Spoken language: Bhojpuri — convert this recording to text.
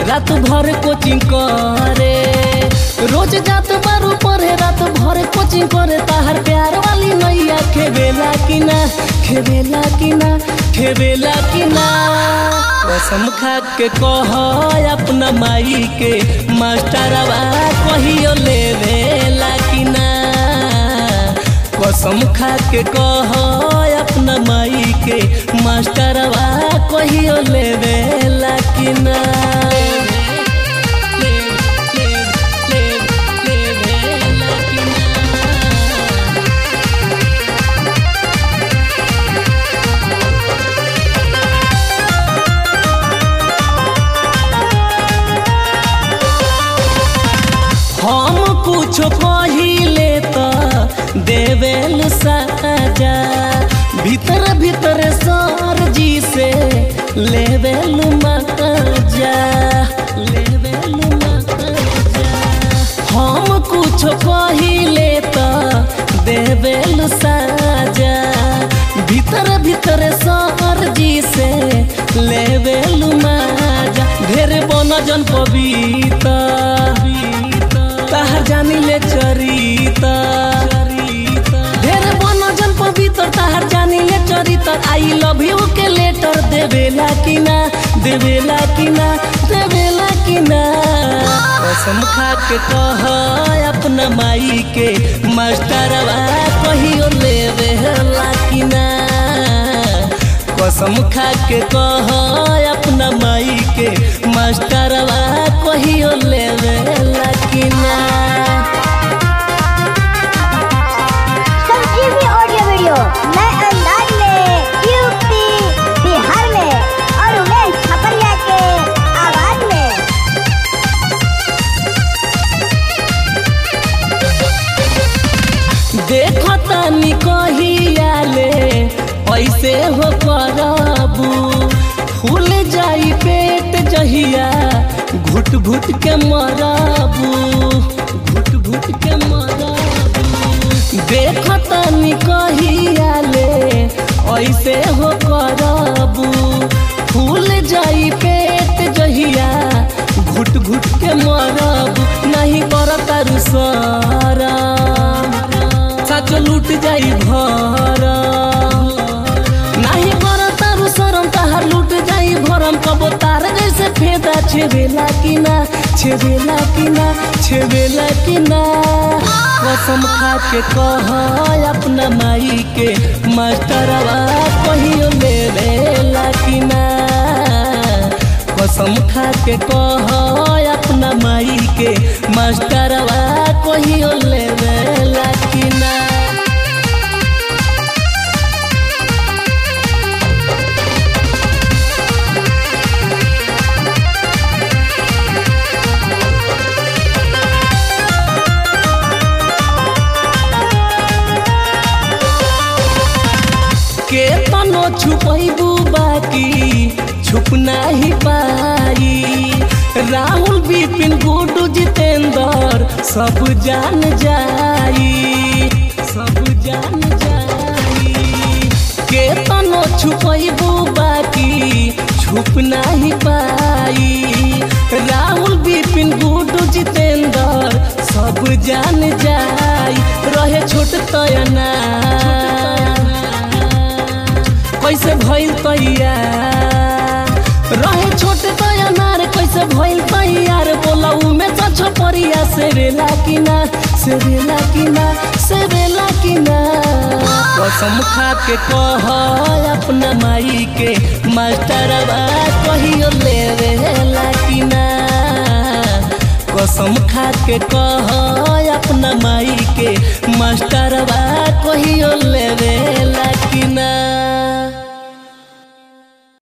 रात भर कोचिंग करे रोज जात बारू पढ़े रात भर कोचिंग करे ताहर प्यार वाली नैया खेवेला कि ना खेवेला कि ना खेवेला कि ना कसम खा के कह अपना माई के मास्टरवा कहियो लेवेला कि ना कसम खा के कह अपना माई के मास्टरवा कहियो लेवेला कि ना लेवेला कि ना हम कुछ पहिले त देवेल साजा भीतर भीतर सर जी से लेवेल मजा लेवेल मजा हम कुछ पहिले त देवेल साजा भीतर भीतर सर जी से लेवेल मजा ढेर बन जन पबीता ताहर जानी ले चरिता ढेर बन जन पवित्र ताहर जानी ले चरित्र आई लव यू के लेटर देवेला कि ना देवेला कि ना देवेला कि ना कसम खा के कह अपना माई के मास्टरवा कहियो लेवेला कि ना कसम खा के कह अपना माई के मास्टरवा कहियो लेवेला कि ना संजीवनी ऑडियो वीडियो नए अंदाज में यूपी बिहार में और उमेश छपरिया के आवाज में देखो तनी कहियाले ऐसे हो करबू फूल जाई पेट जहिया घुट घुट के मरबू घुट घुट के मरबू देखो तनी कहियाले ऐसे हो करबू फूल जाई पेट जहिया घुट घुट के मरबू नहीं करता रुसरा सच लूट जाई भर नहीं कर तारू शरम ताहर लूट जाई भरम कबो तार जैसे फेदा छेवेला कि ना छेवेला कि ना छेवेला कि ना कसम खा के कह अपना माई के मास्टरवा कहियो लेवेला कि ना कसम खा के कह अपना माई के मास्टरवा कहियो लेवेला कि ना के तनो छुपैबू बाकी छुप नाही पाई राहुल विपिन गुडू जितेंद्र सब जान जाई सब जान जाई के तनो छुपैबू बाकी छुप नाही पाई राहुल विपिन गुडू जितेंद्र सब जान जाई रहे छोट तयना कैसे भइल तैयार रहे छोटे तैयार कैसे भइल तैयार बोला उमे छ परिया से रेला कि ना से रेला कि ना से रेला कि ना कसम खा के कह अपना माई के मास्टरवा कहियो लेवेला कि ना कसम खा के कह अपना माई के मास्टरवा कहियो लेवेला कि ना